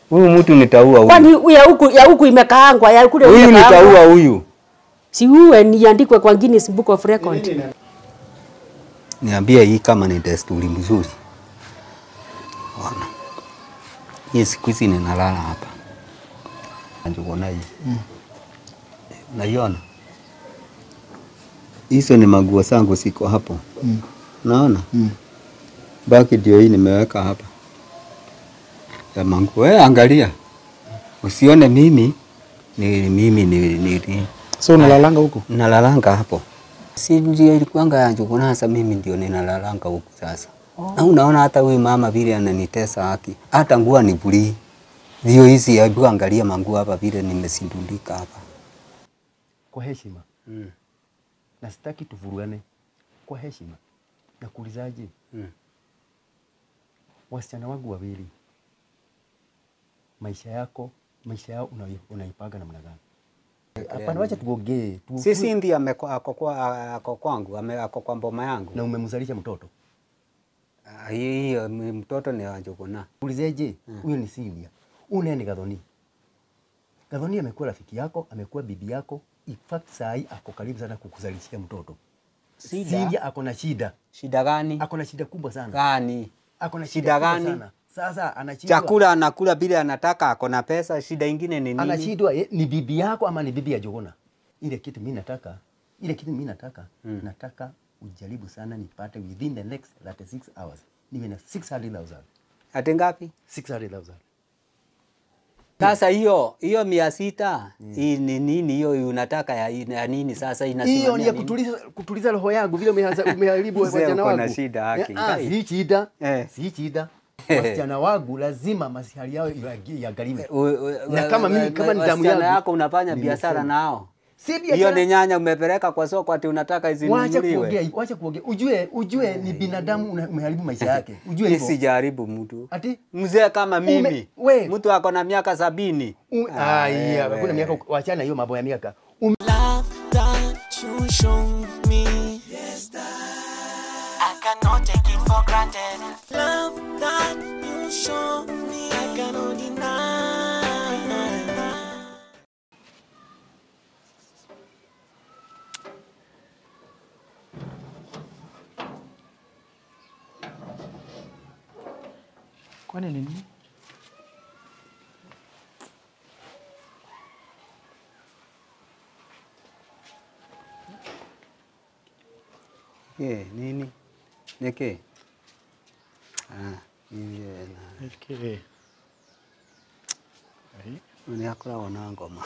Huyu mtu nitaua Kwani huyu. ya huku ya huku imekaangwa ya kule Huyu imekaangwa. nitaua huyu. Si uwe niandikwe kwa Guinness Book of Record. Niambie hii kama ni desturi mzuri. Ona. Hii siku hizi ninalala hapa. Anjukona hii. Unaiona? Hizo ni maguo zangu siko hapo. Naona? Baki ndio hii nimeweka hapa. Ya manguo. Wewe angalia. Usione mimi ni mimi ni, ni, ni So unalalanga huko? nalalanga hapo. Si ndio ilikuanga ya Njuguna, sasa mimi ndio ninalalanga huku sasa. Na unaona hata huyu mama vile ananitesa haki, hata nguo ni buli. Ndio hizi, hebu angalia manguo hapa vile nimesindulika hapa. kwa heshima Mm. na sitaki tuvurugane kwa heshima. Nakuulizaje, Mm. wasichana wangu wawili, maisha yako maisha yao unai- unaipaga namna gani? Hapana, wacha tuongee tu, Sisi ndiye ameko- ako kwa- ako kwangu, ame- ako kwa mboma yangu. na umemzalisha mtoto Ah, Hiyo hiyo m- mtoto ni wa Njuguna. ulizeje? Huyo ni Sylvia, huyu ni Gathoni. Gathoni amekuwa rafiki yako, amekuwa bibi yako, in fact saa hii ako karibu sana kukuzalishia mtoto. Shida? Sylvia ako na shida, Shida gani? ako na shida kubwa sana, Gani? ako na Shida shida kubwa gani? sana. Sasa anashindwa Chakula anakula bila anataka, ako na pesa. Shida ingine ni nini? anashindwa ye- ni bibi yako ama ni bibi ya Jogona. Ile kitu mimi nataka, ile kitu mimi nataka Mm. nataka ujaribu sana nipate within the next 36 hours niwe na 600,000 Ati ngapi? 600,000 Sasa hiyo hiyo mia sita hii ni nini hiyo unataka ya, ya nini sasa hiyo inasimamia ni ya nini? kutuliza, kutuliza roho yangu vile umeanza- umeharibu Mzee, wasichana uko na wangu. shida haki, Eh, ah, ngai. si shida Eh. si shida wasichana wangu lazima masihari yao iwagi- iangaliwe. U- u- Na kama mimi- u- kama ni damu wasichana yangu, yako unafanya nimesema. biashara nao. Si Hiyo biashara ni nyanya umepeleka kwa soko ati unataka Wacha izinunuliwe. kuongea, wacha kuongea. Ujue, ujue ni binadamu una- umeharibu maisha yake. Ujue Mimi hivyo. sijaribu mtu. Ati Mzee kama mimi. Ume- we. Mtu ako na miaka sabini. u- Ah, ah, yeah, wewe. hakuna miaka wachana hiyo mambo ya miaka. Um, love that you show me. Yes, that I cannot take it for granted. Love that you show me, I cannot deny. Kwani ni nini? Ye, nini? Neke. Ah, iye na. Okay. Ai, Ni akoragwo na ngoma.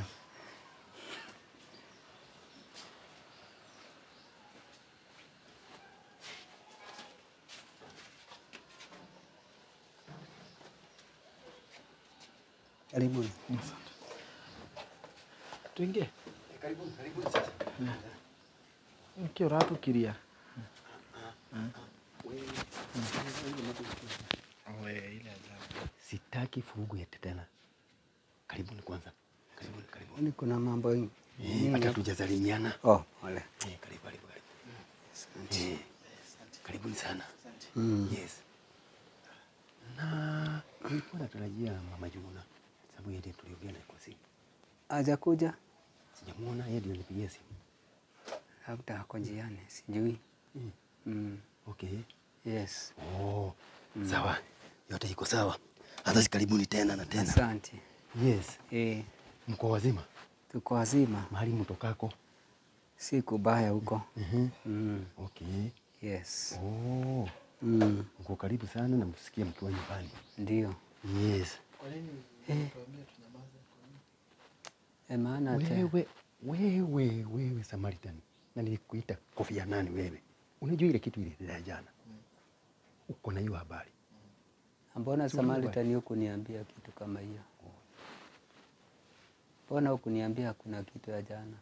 Karibuni. Tuingie. Niki uratukiria. We, ile ajabu. sitaki furugu yete tena. Karibuni kwanza. Karibuni, karibuni. Kwani kuna mambo mengi? Eh, hata tujasalimiana. Oh, pole. Eh, karibu, karibu, karibu. Eh, karibuni sana. Mm. Yes. Na nilikuwa natarajia mama Juna sababu yeye ndiye tuliongea naye kwa simu. Hajakuja? Sijamuona, yeye ndiye nipigia simu. Labda ako njiani, sijui. Mm. Mm. Okay. Yes. Oh, sawa. Yote iko sawa. Hata si karibuni tena na tena. Asante. Yes. Eh, Mko wazima? tuko wazima, Mahali mtokako? si kubaya huko. Mhm. Mm. Okay. Yes. Oh, Mm. mko karibu sana na msikie mkiwa nyumbani. Ndio. Yes. E, maana te- Wewe, wewe, wewe Samaritan, na nilikuita kofia nani wewe? Unajua ile kitu ile jana, uko na hiyo habari? mbona Samaritan hukuniambia kitu kama hiyo? Mbona hukuniambia kuna kitu ya jana?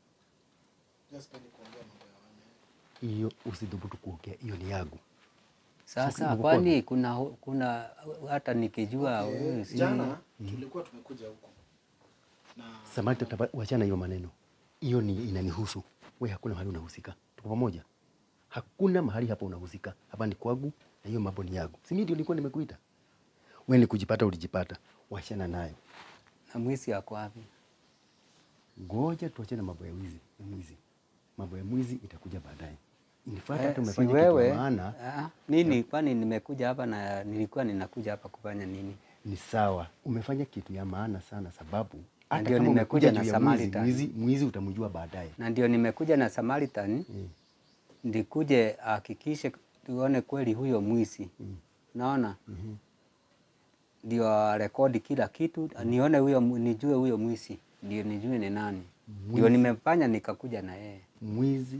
Hiyo usidhubutu kuongea, hiyo ni yangu. Sasa Siku- kwani kuna kuna hata nikijua wewe si- Jana tulikuwa tumekuja huko na Samaritan, taba- wachana hiyo maneno, hiyo ni inanihusu wewe. Hakuna mahali unahusika, tuko pamoja. Hakuna mahali hapa unahusika, hapa ni kwangu na hiyo mambo ni yangu. Si mimi ndio nilikuwa nimekuita Wewe ni kujipata ulijipata. Wachana nayo. Na mwizi ako wapi? Ngoja tuachane na mambo ya wizi, ya mwizi. Mambo ya mwizi itakuja baadaye. In fact hata Eh, si umefanya kitu ya wewe maana ah, nini? Kwani nimekuja hapa na nilikuwa ninakuja hapa kufanya nini? ni sawa. Umefanya kitu ya maana sana sababu Na hata ndio kama nimekuja umekuja na juu ya mwizi, Samaritan. mwizi, mwizi utamjua baadaye. Na ndio nimekuja na Samaritan Mm. ndikuje ahakikishe tuone kweli huyo mwizi Mm. naona Mhm. ndio rekodi kila kitu nione huyo mu- nijue huyo mwizi ndio nijue ni nani ndio Mwizi. nimefanya nikakuja na yeye Mwizi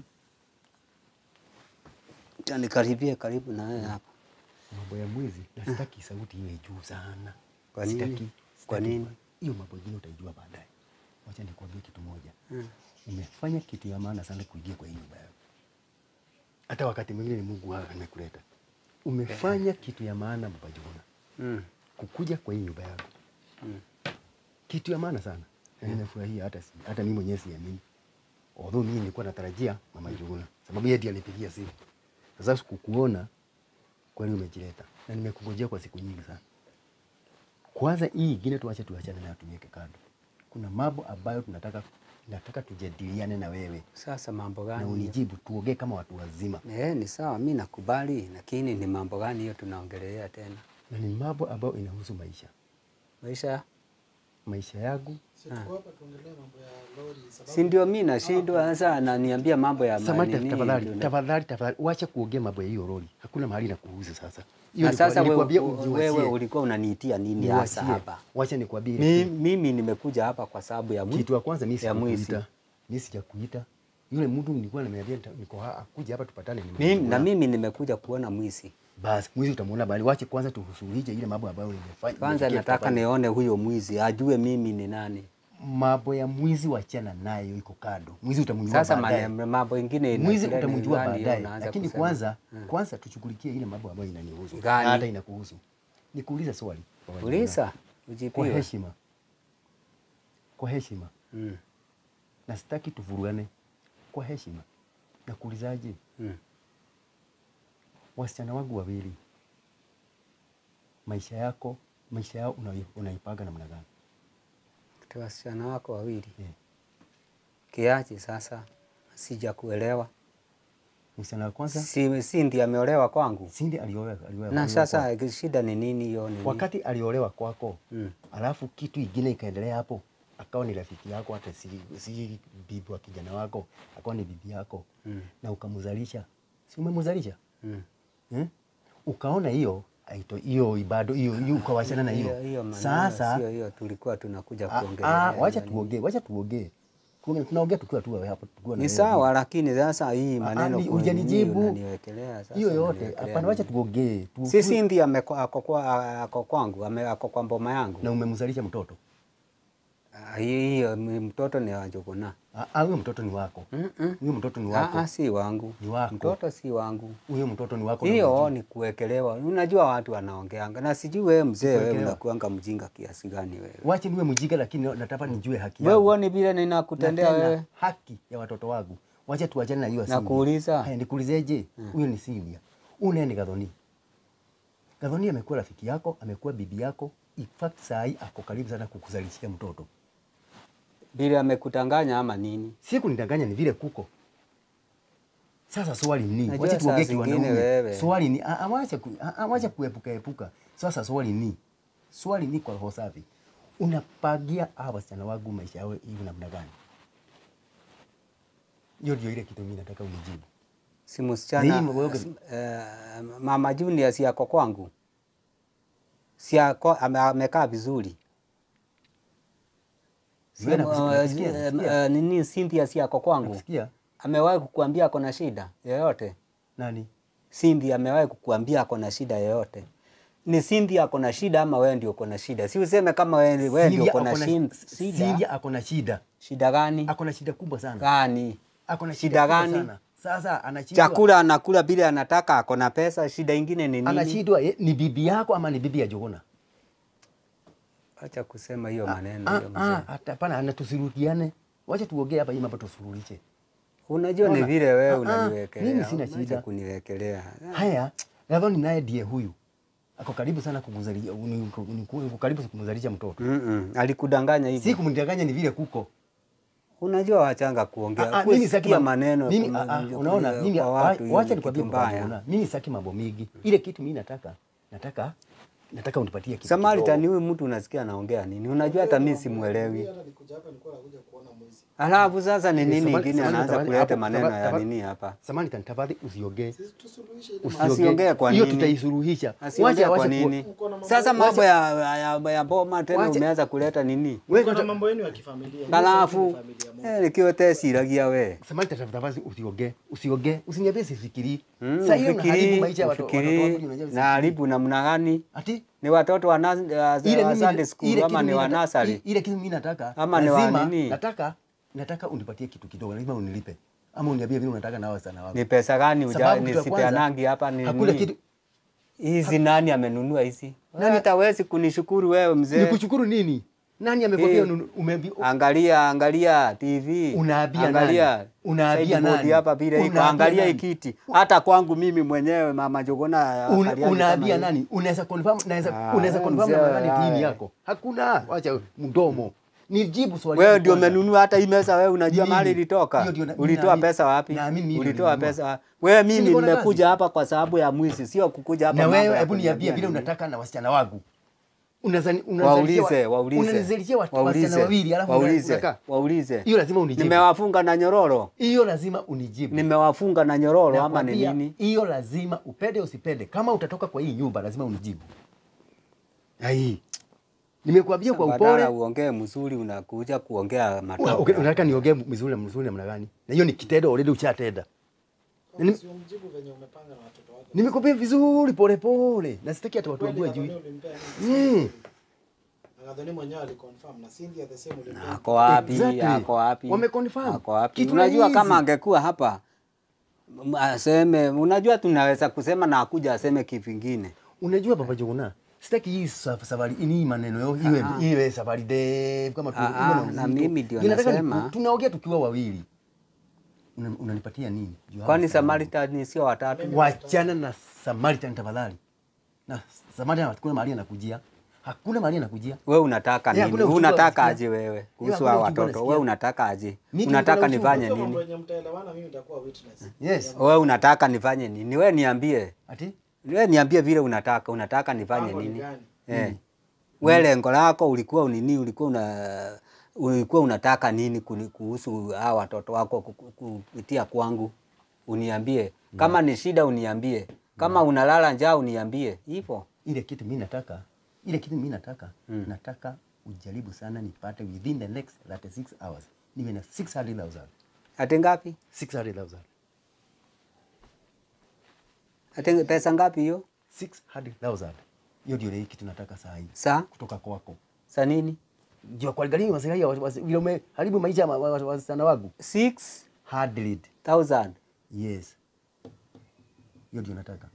Acha nikaribie karibu na yeye hapa mambo ya mwizi na sitaki sauti iwe juu sana. Kwa nini? Sitaki- Kwa sitaki- nini? Hiyo mambo ingine utaijua baadaye. Wacha nikwambie kitu moja. Mm. Umefanya kitu ya maana sana kuingia kwa hii nyumba yako. Hata wakati mwingine ni Mungu wako amekuleta. Umefanya kitu ya maana Baba Jona. mm. Kukuja kwa hii nyumba yako. Mm. Kitu ya maana sana. Na nimefurahia hata si, hata mimi mwenyewe siamini. Although mimi nilikuwa natarajia Mama Jona. Sababu yeye ndiye alipigia simu. Sasa kukuona kweli umejileta. Na nimekungojea kwa siku nyingi sana. Kwanza hii ingine tuache tuachane nayo tuweke kando. Kuna mambo ambayo tunataka nataka tujadiliane na wewe sasa mambo na gani hiyo? unijibu, tuongee kama watu wazima, Eh, ni sawa mi nakubali lakini ni mambo gani hiyo tunaongelea tena na ni mambo ambayo inahusu maisha maisha maisha yangu. Si tuko hapa tuongelee mambo ya lori sababu si ndio mi nashindwa sasa ananiambia mambo ya Samahani, manini, tafadhali ndio na- tafadhali tafadhali, wacha kuongea mambo ya hiyo lori, hakuna mahali na kuuza sasa. Hiyo na ni sasa kwa- wewe, nilikwambia wewe ujiwasie, ulikuwa unaniitia nini hasa niwasie. hapa Wacha nikwambie Mi- mimi nimekuja hapa kwa sababu ya mwi- kitu ya kwanza, mimi ya mwizi. sijakuita, mimi sijakuita. Yule mtu nilikuwa nimeniambia nita- niko ha- kuja hapa tupatane, mimi, nimemjua. na mimi nimekuja kuona mwizi basi mwizi utamuona bali, wache kwanza tuhusuluhishe ile mambo ambayo nimefanya. kwanza nimefikia nataka tukafanya. nione huyo mwizi ajue mimi ni nani mambo ya mwizi wachana nayo, iko kando. Mwizi utamjua sasa baadaye. mane- mambo ingine mwizi inaendelea ni utamjua gani hiyo baadaye, unaanza lakini kusema? kwanza kwanza tushughulikie ile mambo ambayo inanihusu Gani? na hata inakuhusu. Nikuuliza swali Baba Jona. uliza kwa ujibiwe heshima, kwa heshima, mm. na sitaki tuvurugane, kwa heshima. Nakuulizaje, mm. wasichana wangu wawili, maisha yako maisha yao unai- unaipanga namna gani? Ati wasichana wako wawili Eh, kiache sasa sija kuelewa Msichana wa kwanza si, si ndi ameolewa kwangu Sindi aliolewa aliolewa na aliolewa sasa shida ni nini hiyo nini? kwako. wakati aliolewa kwako mm. alafu kitu ingine ikaendelea hapo, akawa ni rafiki yako, hata si, si bibi wa kijana wako, akawa ni bibi yako Mm. na ukamzalisha, si umemzalisha Mm. hmm? Ukaona hiyo aito hiyo ibado hiyo hiyo ukawachana na hiyo hiyo maneno sasa. sio hiyo tulikuwa tunakuja ah, kuongelea ah, wacha hiyo tuongee, wacha tuongee, Tuongee- tunaongea tukiwa tu hapo tukiwa na ni wewe. sawa lakini sasa hii Ah, maneno ni- kwa nini hujanijibu. unaniwekelea sasa hiyo yote. unaniwekelea Hapana, wacha nini? tuongee tu, si Sindi ameko- ako kwa- ako kwangu ame- ako kwa mboma yangu na umemzalisha mtoto Ah, hiyo hiyo m- mtoto ni wa Njuguna Ah, ah, huyo mtoto ni wako, Mm-mm. huyo mtoto ni Ah, wako, ah, si wangu Ni wako. mtoto si wangu huyo mtoto ni wako. na hiyo unajua. ni kuwekelewa. Unajua watu wanaongeanga, na sijui wewe mzee, wewe Kuwekelewa. unakuanga mjinga kiasi gani wewe? Wache niwe mjinga, lakini nataka nijue haki Wewe yangu. uone vile Na ninakutendea tena wewe. haki ya watoto wangu. Wacha tuachane na hiyo Cynthia. Nakuuliza. Haya, nikuulizeje? Huyo ni Cynthia. Huyu naye ni Gathoni. Gathoni amekuwa rafiki yako, amekuwa bibi yako. In fact saa hii ako karibu sana kukuzalishia mtoto. Vile amekutanganya ama nini? Si kunidanganya, ni vile kuko. Sasa swali ni, Najua wacha saa tuongee zingine kiwanaume. wewe. Swali ni, ah, ah, wacha ku- ah, ah, wacha kuepuka epuka. Sasa swali ni, swali ni kwa roho safi. Unapagia hawa wasichana wangu maisha yao hivi namna gani? Hiyo ndio ile kitu mimi nataka unijibu. Si Ni msichana hii wewe- eh, mama Junior si yako kwangu, si yako ame- amekaa vizuri Si- Wewe nakusikia, eh, nasikia, eh, nasikia. eh, nini Cynthia si yako kwangu, Nakusikia? amewahi kukuambia ako na shida yoyote? Nani? Cindy amewahi kukuambia ako na shida yoyote? Ni Cindy ako na shida ama wewe ndio uko na shida? Si useme kama wewe wewe ndio Cynthia uko na ako na- shin- Cynthia shida. ako na shida. Shida gani? Ako na shida kubwa sana. Gani? Ako na Shida shida kubwa gani? sana. Sasa anashindwa. Chakula anakula bila anataka, ako na pesa. Shida ingine ni nini? Anashindwa eh, ni bibi yako ama ni bibi ya Jogona? Acha kusema hiyo maneno Ah, hiyo ah, mzee. hata hapana, anatusirudiane. Wacha tuongee hapa hii mambo tusuruhishe. Unajua ni Ona. vile wewe Ah, ah, unaniwekelea. mimi sina Unaacha shida. kuniwekelea. Haya, Gathoni naye ndiye huyu. ako karibu sana kumzalisha, ni- ni- uko karibu kumzalisha mtoto. Mm -mm. Alikudanganya Si hivyo. kumdanganya, ni vile kuko Unajua wachanga kuongea. Ah, ah, mimi sitaki Kusikia ma- maneno. mimi, kuna- ah, ah, kuna- unaona kuna- mimi kwa wa- watu hiyo wacha ni nikwambie kitu kwa mbaya. mbaya. Mimi sitaki mambo mingi. Ile kitu mimi nataka nataka nataka unipatie kitu. Samaritan kidogo. huyu mtu unasikia anaongea nini? Unajua hata mimi simuelewi. Hata nikuja hapa nilikuwa nakuja kuona mwizi. Alafu sasa ni nini Samari- ingine Samari- anaanza Samari- kuleta hapo, maneno Samari- ya Samari- nini hapa? Samaritan, tafadhali usiongee. Sisi tusuluhishe ile Usiongee. Asiongee kwa Hiyo nini? tutaisuluhisha. Asiongee kwa ku- nini? Uko na mambo- Sasa mambo wacha- ya, ya, ya boma tena wacha- umeanza kuleta nini? Wewe Uko na kwanza- mambo yenu ya kifamilia. Alafu Nyinyi sasa ni familia moja. eh, nikiwa tesiragia we Samaritan, tafadhali usiongee. Usiongee. Usiniambie sifikiri. Mm, Sasa hiyo unaharibu ufikiri, maisha ya watu- watoto ufikiri, wangu, unajua na haribu namna gani? Ati Ni watoto wa, nas, wa, ile wa mimi Sunday school ile ama kitu ni mimi wa nataka- nursery? i- ile kitu mimi nataka Ama ni wa lazima nini? nataka nataka unipatie kitu kidogo, lazima unilipe ama uniambie vile unataka nao sana wako. Ni pesa gani uja Sababu kitu ya nisipeanangi hapa ni Hakuna nini? kitu Hizi nani amenunua hizi? Nani tawezi kunishukuru wewe mzee? nikushukuru nini? Nani amekwambia Eh. ununu- umeambi Angalia, angalia TV. Unaambia angalia. nani? Unaambia Sideboard nani? hapa vile iko. Unaambia Angalia hii nani? kiti. Hata kwangu mimi mwenyewe mama Jogona Un- akaliaje unaambia kama hii. nani? Unaweza confirm naweza Ah, unaweza confirm mzee, na nani wewe. dini yako? Hakuna. Wacha mdomo. Nijibu swali. Wewe langu ndio kwanza. umenunua hata hii meza wewe unajua Nini? mahali ilitoka? Hiyo ndio na- Ulitoa naamini- pesa wapi? naamini mimi ndio Ulitoa nilinunua. pesa wapi? Wewe Si mimi niko na nimekuja kazi? hapa kwa sababu ya mwizi, sio kukuja hapa Na mambo wewe ya hebu niambie kuniambia vile nini. unataka na wasichana wangu. Unazani Waulize, waulize. Unanizalishia watu wasichana Waulize, wawili alafu waulize, unakaa. waulize. Hiyo lazima unijibu. Nimewafunga na nyororo. Hiyo lazima unijibu. Nimewafunga na nyororo ama ni Nakwambia, nini? Hiyo lazima upende usipende. Kama utatoka kwa hii nyumba lazima unijibu. Ai. Nimekuambia kwa Badala upole. uongee mzuri unakuja kuongea Una- matope. uke- Unataka niongee mzuri mzuri namna gani? Na hiyo ni kitendo already ushatenda. Nim- Usimjibu venye umepanga na watoto wako. Nimekuambia vizuri pole pole. Na sitaki hata watu Kweli wajue juu. Gathoni ulimpea nini? Mm. Na Gathoni mwenyewe aliconfirm na Cindy the same ulimpea. Ako wapi? Exactly. Ako wapi? Wameconfirm. Ako wapi? Kitu Unajua rahisi. kama angekuwa hapa m- aseme, unajua tunaweza kusema na akuja aseme kivingine. Unajua Baba Jogona, sitaki hii sa- safari ini maneno yao iwe Ah, ah. iwe safari ndefu kama tu- Ah, iwe ah, uzito. na mimi ndio Ninataka ni- nasema. tunaongea tukiwa wawili. Una- Unanipatia nini? Juu hapa Kwani sana. Samaritan sio watatu? Wachana na Samaritan tafadhali. Na Samaritan hakuna mahali anakujia. Hakuna mahali anakujia. We unataka Yeah, nini? hakuna uchungu Unataka wa aje wewe kuhusu hakuna hao uchungu watoto? nasikia. We unataka aje? Mimi Unataka niko na nifanye Hiyo mambo nini? yenye mtaelewana mimi nitakuwa witness. Yes. We unataka nifanye nini? We niambie, Ati? we niambie vile unataka. Unataka nifanye Mpango ni nini? gani? Eh. We lengo lako ulikuwa nini? Ulikuwa una ulikuwa unataka nini kuni- kuhusu hao watoto wako ku- ku- kupitia kwangu? Uniambie. Kama ni shida uniambie. Kama unalala njaa uniambie. Hivyo. Ile kitu mimi nataka, ile kitu mimi nataka, nataka ujaribu sana nipate within the next 36 hours. Niwe na 600,000. Ati ngapi? 600,000. Ati pesa ngapi hiyo? 600,000. Hiyo ndio ile kitu nataka saa hii Saa? kutoka kwako. Saa nini? Jua kwa gani maslahi ya wasi- vile umeharibu maisha ya wa- wa- wa- wasichana wangu. 6000. 100. Yes. Hiyo ndio nataka.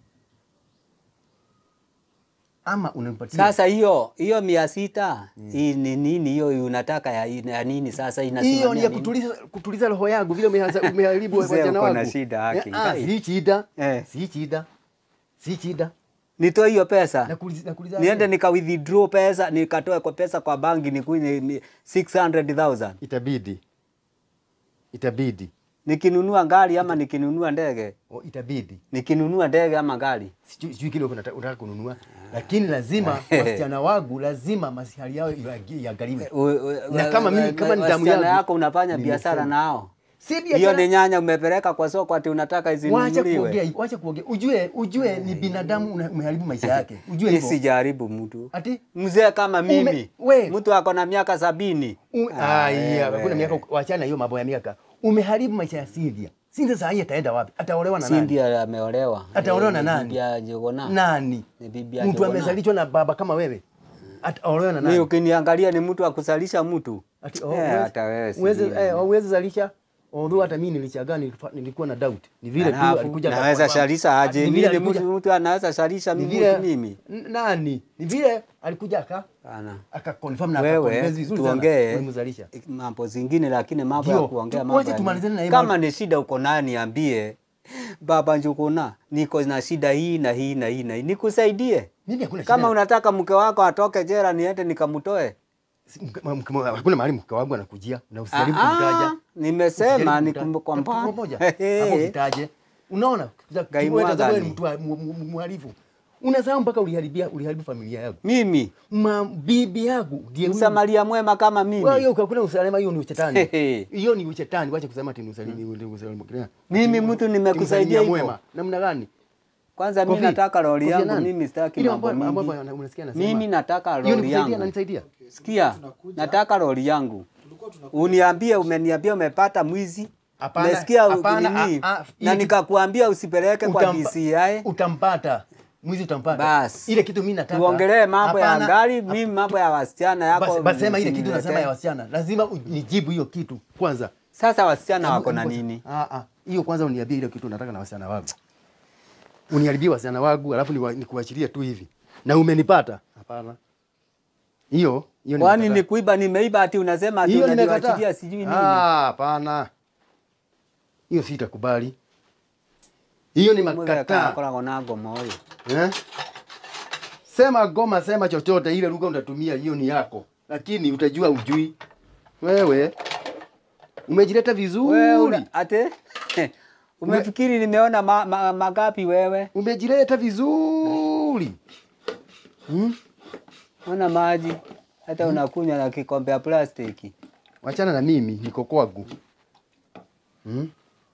Ama unanipatia Sasa hiyo hiyo mia sita hii ni nini hiyo unataka ya, ya nini sasa inasimamia hiyo ni ya nini? kutuliza, kutuliza roho yangu vile umeanza- umeharibu Mzee, wasichana uko wangu. na shida haki, Eh, ah, ngai. Si shida. Eh. Si shida. Si shida. Nitoe hiyo pesa Nakuuliza nakuuliza. niende nika withdraw pesa nikatoe kwa pesa kwa banki nikunywe ni 600,000 itabidi. Itabidi. nikinunua gari ama nikinunua ndege O, itabidi. nikinunua ndege ama gari Sijui sijui kile unataka unataka kununua. Lakini lazima wasichana wangu lazima masihari yao iagi- iangaliwe. U- u- Na kama mimi kama ni damu wasichana yangu yako unafanya nimesema. biashara nao Si hiyo biashara. ni nyanya umepeleka kwa soko ati unataka Wacha izinunuliwe kuongea, wacha kuongea. Ujue ujue ni binadamu una- umeharibu maisha yake. Ujue hivyo. sijaribu mtu Ati mzee kama mimi Ume- we- mtu ako na miaka sabini u- Ah, ah, yeah, wewe. hakuna miaka wachana hiyo mambo ya miaka. Umeharibu maisha ya Cynthia. Cynthia saa hii ataenda wapi? Ataolewa na nani? Cindy ameolewa Ataolewa Eh, na ni nani? bibi ya Jogona Nani? Ni bibi ya Mtu Jogona. amezalishwa na baba kama wewe. Ataolewa na Mimi nani? ukiniangalia ni mtu akusalisha mtu Ati Eh, huwezi- hata wewe si huwezi mimi. eh, huwezi zalisha. Although hata mimi nilichagaa nilifa- nilikuwa na doubt. Ni vile tu Alafu, alikuja kwa- naweza kwa- shalisha Ati aje? ni Mimi vile ni alikuja- mtu mtu anaweza shalisha ni mtu vile mimi? N- nani? Ni vile alikuja aka Bana. aka confirm na Wewe aka vizuri sana. tuongee Ulimzalisha. mambo zingine, lakini mambo ya Ndio, kuongea tu- mambo wacha ya tumalizane na hii kama mambo. ni shida uko nayo niambie, baba Njuguna, niko na shida hii na hii na hii na hii, nikusaidie. Mimi hakuna Kama shida. unataka mke wako atoke jela niende nikamtoe. Si- mke- mke- mke- hakuna mahali mke wangu anakujia na usijaribu Ah, kumtaja. ah, nimesema Usijaribu ni kumtaja. kwa Kwa mbali. moja. Hehe. Hapo usitaje. Unaona? Gai Wewe tazama wewe ni mwagani. mtu wa- mu- mu- muhalifu. Unasahau mpaka uliharibia uliharibu familia yangu. Mimi Ma, bibi yangu ndiye huyu. msamaria mwema kama Wewe mimi. hiyo ukakula usalama hiyo ni uchetani. Hehe. Hiyo ni uchetani. Wacha kusema ati ni usalimi ni usalimi. Mimi mtu nimekusaidia hivyo. mwema. Namna gani? Kwanza mimi Kofi, nataka lori Kofi ya yangu, nani? mimi sitaki Ile mambo ambayo- ambayo mingi. unasikia anasema. Mimi nataka Hiyo lori nikusaidia yangu. na nisaidia. Sikia, nataka lori yangu. Uniambie, umeniambia umepata mwizi. Hapana, Nasikia hapana, nini? ah, ah, na ile- nikakuambia usipeleke kwa Utampa- DCI. Utampata. Mwizi utampata. Basi. Ile kitu mimi nataka. Tuongelee mambo ya Hapana, gari, mimi mambo ya wasichana yako. Basi basi sema ile kitu usiniletee. nasema ya wasichana. Lazima unijibu hiyo kitu kwanza. Sasa wasichana wako na Hebu- nini? Ah ah. Hiyo kwanza uniambie ile kitu nataka na wasichana wangu. Uniharibie wasichana wangu alafu niwa- nikuachilie tu hivi. Na umenipata? Hapana. Hiyo hiyo Kwani nimekataa. ni kuiba nimeiba ati unasema ati hiyo unaniwachilia nimekataa. sijui nini? Ah, hapana. Hiyo sitakubali. Hiyo ni makataa. Akoragwo na ngoma ũyũ. Eh? Sema goma, sema chochote, ile lugha utatumia hiyo ni yako, lakini utajua ujui. Wewe umejileta Wewe vizuri, una- ati umefikiri nimeona ma, ma, magapi wewe? umejileta vizuri. Hmm? Ona maji hata unakunywa na kikombe ya plastiki. Wachana na mimi, niko kwangu. Hmm?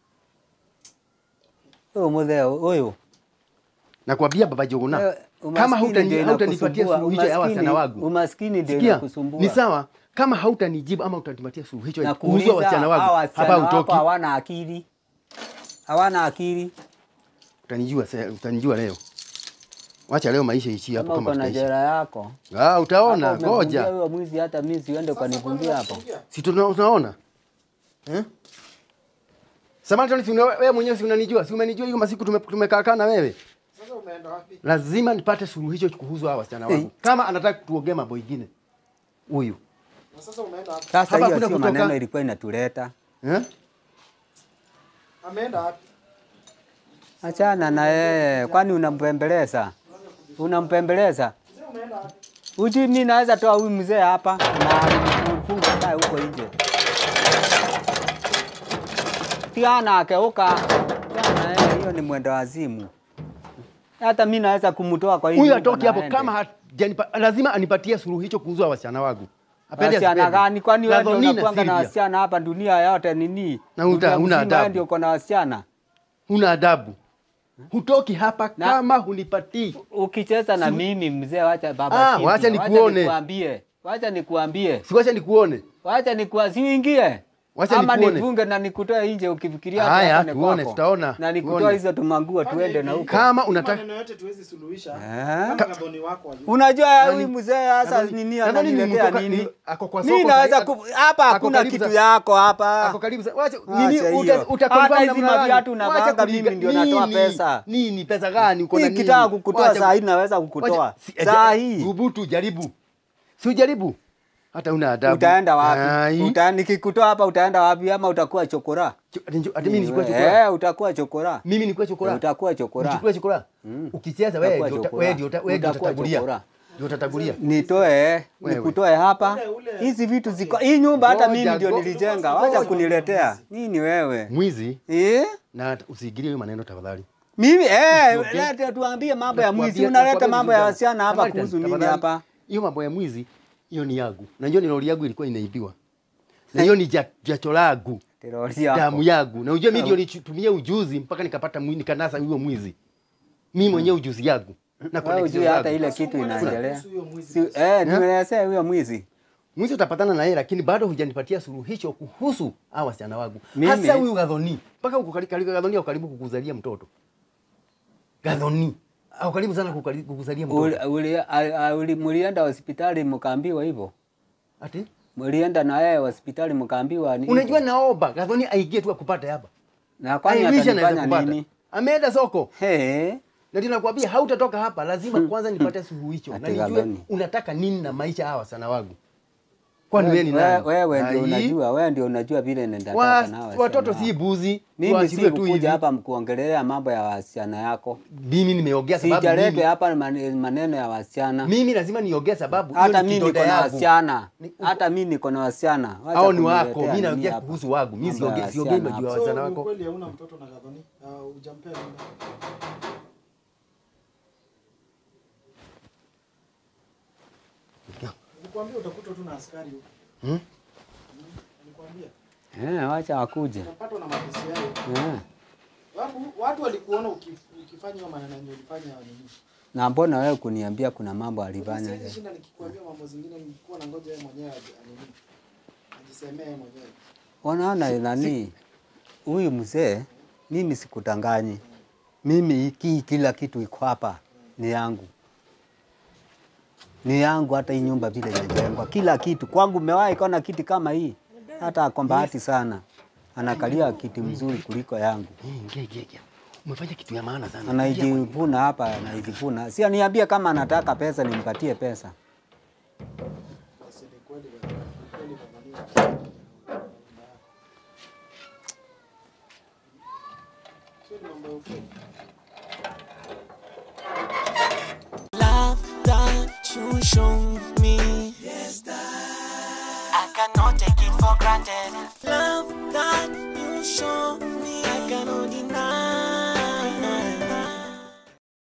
Huyo mutheo huyo Nakwambia baba Jogona, Wewe, kama umaskini hautani- ndio hautanipatia inakusumbua, suluhisho ya umaskini- wasichana wangu, Umaskini ndio sikia, inakusumbua. ni sawa. Kama hautanijibu ama utanipatia suluhisho ya na kuuzwa kuuliza wasichana hawa wangu, wasichana hapa wako utoki. hawana akili, hawana akili. Utanijua, se- utanijua leo. Wacha leo maisha iishie hapo Kama kama uko na tutaishi. jera yako Ah, utaona, Hapo umevunjia ngoja. huyo mwizi, hata mimi siende ukanivumbia hapo. Si tuna- tunaona? Eh? Samantha, si una- wewe mwenyewe si unanijua? Si umenijua hiyo masiku tume- tumekaa kaa na wewe? Sasa umeenda wapi? Lazima nipate suluhisho kuhusu hawa wasichana wangu. Kama anataka tuongee mambo mengine. Huyu. Na sasa umeenda wapi? Sasa Hapa hiyo hakuna sio kutoka- maneno ilikuwa inatuleta. Eh? Ameenda wapi? Achana na yeye, kwani unampembeleza? Unampembeleza? Mzee umeenda wapi? Uji mimi naweza toa huyu mzee hapa na mfunga kae huko nje. Tiana akeuka. Tiana yeye, hiyo ni mwendo wazimu. Hata mimi naweza kumtoa kwa hii Huyu nyumba atoki hapo na aende. kama hajanipa, lazima anipatie suluhisho kuhusu hawa wasichana wangu. Apende Wasichana asipende. gani? Kwani wewe ndio Gadhoni na unakuanga na Sylvia. wasichana hapa dunia yote nini? Na uta- Dunia huna mzima adabu. wewe ndio uko na wasichana. Huna adabu. Hutoki hapa Na- kama hunipatii. Ukicheza na mimi mzee, wacha baba. Ah, Sylvia, wacha nikuone. nikuambie. Wacha nikuambie. Siwacha nikuone. Wacha nikuwa siuingie. Wacha Ama nikuone. nifunge na nikutoe nje ukifikiria Haya, hapa ni tuone, kwako. tutaona, Na nikutoe tuone. hizo tumanguo tuende na huko. Kama Hii unataka maneno yote tuwezi suluhisha. Eh? Kama Gathoni wako ali. Unajua Nani- huyu mzee sasa Nadhani- nini nadhani ni ananiletea mtoka- nini? ni- ako kwa Mimi soko naweza sahi- ku- hapa ako hakuna karibu kitu za- yako hapa. Ako karibu sana. Wacha Acha nini hiyo. uta, uta Hata confirm hizi namna gani? maviatu Wacha unavaanga kuliga- mimi ndio natoa nini? pesa. Nini pesa gani uko na Mimi nini? kitaka kukutoa Wacha- saa hii naweza kukutoa. wacha- si- Saa eh, hii. Thubutu jaribu. Si ujaribu. Hata una adabu. Utaenda wapi? Ai. Uta, nikikutoa hapa utaenda wapi ama utakuwa chokora? Cho- ati njo- ati mimi nichukue chokora. Eh, utakuwa chokora. Mimi nichukue chokora. Utakuwa chokora. Nichukue chokora. Ukicheza wewe Utakuwa ndio uta- chokora. wewe ndio uta- wewe ndio Utakuwa utatagulia. chokora. Ndio utatagulia. Nitoe, Wewe. nikutoe hapa. Hizi vitu ziko hii nyumba hata Ngoja, mimi ndio ngo- nilijenga. Wacha kuniletea. Nini wewe? Mwizi Eh? na usiingilie hiyo maneno tafadhali. Mimi eh, Usiongee. leta tuambie mambo ya mwizi. Nakwambia- Unaleta nakwambia mambo ya vizuri wasichana sana. hapa Samaritan, kuhusu nini tafadhali. hapa? Hiyo mambo ya mwizi hiyo ni yangu. Najua ni lori yangu ilikuwa inaibiwa. Na hiyo ni ja- jasho langu. Terori yako. damu yangu na unajua mimi ndio nitumie ujuzi mpaka nikapata mwi- nikanasa huyo mwizi mimi mwenyewe ujuzi yangu na Wewe connection ujui hata zangu. ile kitu inaendelea. Kuhusu huyo mwizi Si, basi. eh, nimeelezea huyo mwizi. mwizi utapatana na yeye lakini bado hujanipatia suluhisho kuhusu hawa wasichana wangu Mimi- hasa huyu Gadhoni mpaka uko karibu karibu Gadhoni au karibu kukuzalia mtoto Gadhoni au karibu sana kukali- kukuzalia Uli- mtoto uli- a- a- uli- Mulienda hospitali mkaambiwa hivyo? ati Mulienda na yeye hospitali mkaambiwa ni unajua naomba Gadhoni aingie tu akupate hapa na kwani I wish anaweza atanifanya kupata nini? ameenda soko He, na ndio nakwambia hautatoka hapa lazima kwanza nipate suluhisho na Ati nijue Gadhoni. unataka nini na maisha hawa sana wangu Kwani wewe ni nani? Wewe ndio Ai, unajua, wewe ndio unajua vile nenda wa- taka nao Watoto wasichana si wako. buzi. Mimi tuachiliwe tu hivi. sikukuja hapa mkuongelea mambo ya wasichana yako. Mimi nimeongea sababu Sijaletwa mimi, hapa mane- maneno ya wasichana. mimi lazima niongee sababu hiyo Hata ni mimi kidonda niko na yangu. wasichana. Ni- Hata mimi niko na wasichana. Wacha Hao ni wako, kuniletea mimi nini naongea hapa. kuhusu wangu. Mimi Mambo ya siongei siongei wasichana majuu ya hapa. wasichana So, ni wako. ukweli hauna mtoto na Gathoni? Uh, hujampea mimba? Nilikwambia utakuta tu na askari huko. Hmm? Nilikwambia. Eh, wacha wakuje. Utapatwa na makesi yao. Eh. Watu, watu walikuona ukif- ukifanya hiyo maneno yenye ulifanya nini? Na mbona wewe kuniambia kuna mambo alifanya? Siwezi shinda nikikwambia mambo zingine nilikuwa na ngoja yeye mwenyewe aje- anini. Ajisemee yeye mwenyewe. Wanaona nani? Huyu mzee mimi sikudanganyi. Mimi hiki kila kitu iko hapa ni yangu. Ni yangu hata hii nyumba vile imejengwa. Kila kitu kwangu umewahi kuona kiti kama hii? Hata kwa bahati sana. Anakalia kiti mzuri kuliko yangu. Eh, ingia ingia ingia. Umefanya kitu ya maana sana. Ingia Anaijivuna hapa, anaijivuna. Si aniambie kama anataka pesa nimpatie pesa. Basi ni kweli bwana. Ni kweli Gathoni. Sio ni mambo ya ukweli. love that you show me. Yes, that I cannot take